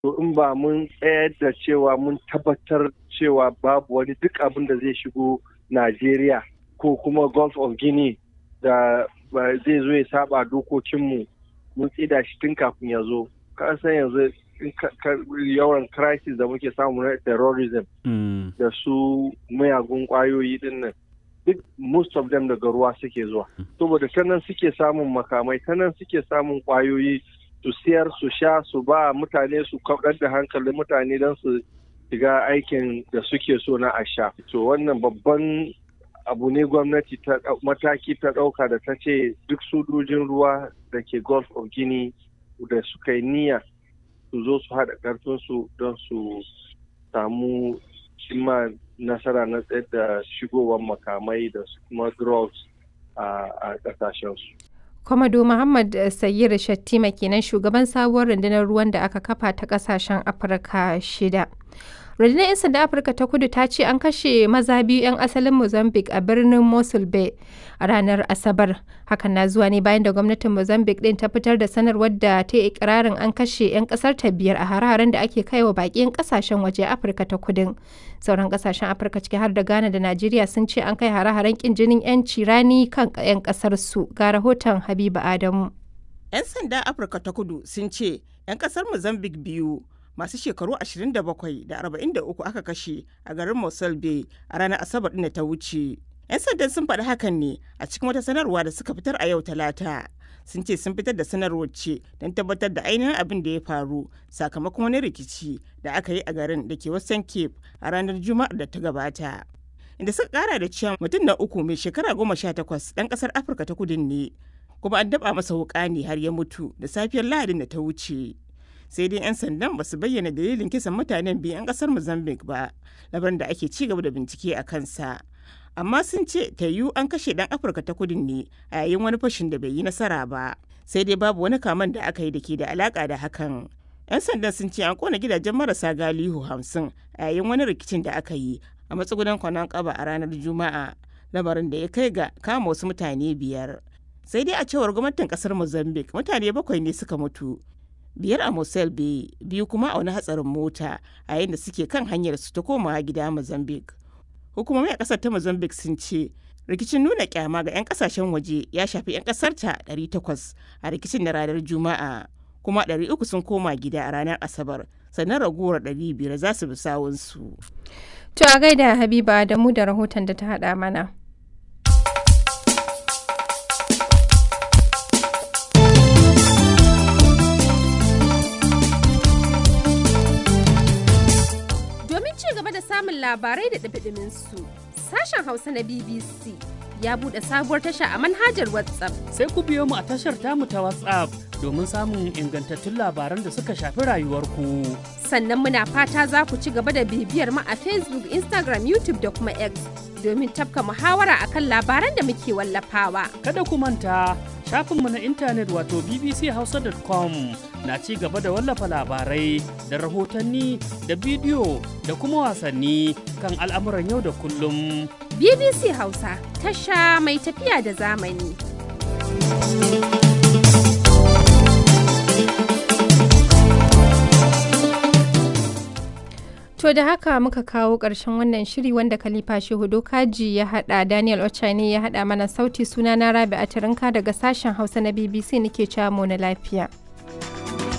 to in ba mun tsayar da cewa mun tabbatar cewa babu wani duk abin da zai shigo Najeriya ko kuma Gulf of Guinea da zai zo ya saba dokokinmu mun tsida shi tun kafin ya zo ka san yanzu yawan crisis da muke samu na terrorism da su mayagun kwayoyi din nan duk most of them daga ruwa suke zuwa saboda ta nan suke samun makamai ta nan suke samun kwayoyi su siyar su sha su ba mutane su kaɗar da hankalin mutane don su shiga aikin da suke so na a sha to wannan babban abu ne gwamnati ta mataki ta ɗauka da ta ce duk sojojin ruwa da ke gulf of guinea da suka yi niyya su zo su haɗa ƙarfinsu don su samu cimma nasara na tsayar da shigowar makamai da kuma drugs a ƙasashensu. Kwamado Muhammad Sayyid Shattima kenan shugaban sabuwar rundunar ruwan da aka kafa ta ƙasashen Afirka shida. rundunar 'yan sanda afirka ta kudu ta ce an kashe maza biyu 'yan asalin mozambique a birnin mosul bay a ranar asabar hakan na zuwa ne bayan da gwamnatin mozambique din ta fitar da sanarwar da ta yi ikirarin an kashe 'yan kasar ta biyar a hare-haren da ake kai wa baƙin kasashen waje afirka ta kudin sauran kasashen afirka ciki har da ghana da najeriya sun ce an kai hare-haren kin jinin 'yanci rani kan 'yan kasar su ga rahoton habiba adamu 'yan sanda afirka ta kudu sun ce 'yan kasar mozambique biyu masu shekaru 27 da 43 aka kashe a garin Mosul Bay a ranar Asabar ɗin da ta wuce. 'Yan sandan sun faɗi hakan ne a cikin wata sanarwa da suka fitar a yau Talata. Sun ce sun fitar da sanarwar ce don tabbatar da ainihin abin da ya faru sakamakon wani rikici da aka yi a garin da ke Western Cape a ranar Juma'ar da ta gabata. Inda suka kara da cewa mutum na uku mai shekara goma sha takwas ɗan ƙasar Afirka ta kudin ne. Kuma an daɓa masa wuƙa ne har ya mutu da safiyar Lahadin da ta wuce. sai dai 'yan sandan ba su bayyana dalilin kisan mutanen biyu 'yan kasar mozambique ba labarin da ake ci gaba da bincike a kansa amma sun ce ta yiwu an kashe dan afirka ta kudin ne a yayin wani fashin da bai yi nasara ba sai dai babu wani kaman da aka yi da ke da alaka da hakan 'yan sandan sun ce an kona gidajen marasa galihu hamsin a yayin wani rikicin da aka yi a matsugunan kwanan kaba a ranar juma'a lamarin da ya kai ga kama wasu mutane biyar sai dai a cewar gwamnatin kasar mozambique mutane bakwai ne suka mutu biyar a Mosel Bay biyu kuma a wani hatsarin mota a yayin da suke kan hanyar su ta komawa gida Mozambique. Hukumomi a kasar ta Mozambique sun ce rikicin nuna kyama ga 'yan kasashen waje ya shafi 'yan kasar ta 800 a rikicin na ranar Juma'a kuma 300 sun koma gida a ranar Asabar sannan raguwar 500 za su bi sawunsu. To a gaida Habiba da mu da rahoton da ta haɗa mana. samun labarai da ɗabiɗimin su. Sashen Hausa na BBC ya buɗe sabuwar tasha a manhajar WhatsApp. Sai ku biyo mu a tashar tamu ta WhatsApp domin samun ingantattun labaran da suka shafi rayuwarku. Sannan muna fata za ku ci gaba da bibiyar mu a Facebook, Instagram, YouTube da kuma X domin tafka muhawara akan labaran da muke wallafawa. Kada ku manta shafinmu na intanet wato bbchausa.com na ci gaba da wallafa labarai da rahotanni da bidiyo da kuma wasanni kan al'amuran yau da kullum. BBC Hausa tasha mai tafiya da zamani. To da haka muka kawo ƙarshen wannan shiri wanda Khalifa Shehu Dokaji ya haɗa Daniel Ochani ya haɗa mana sauti suna na Rabi Atirinka daga sashen Hausa na BBC nake cewa mu na lafiya.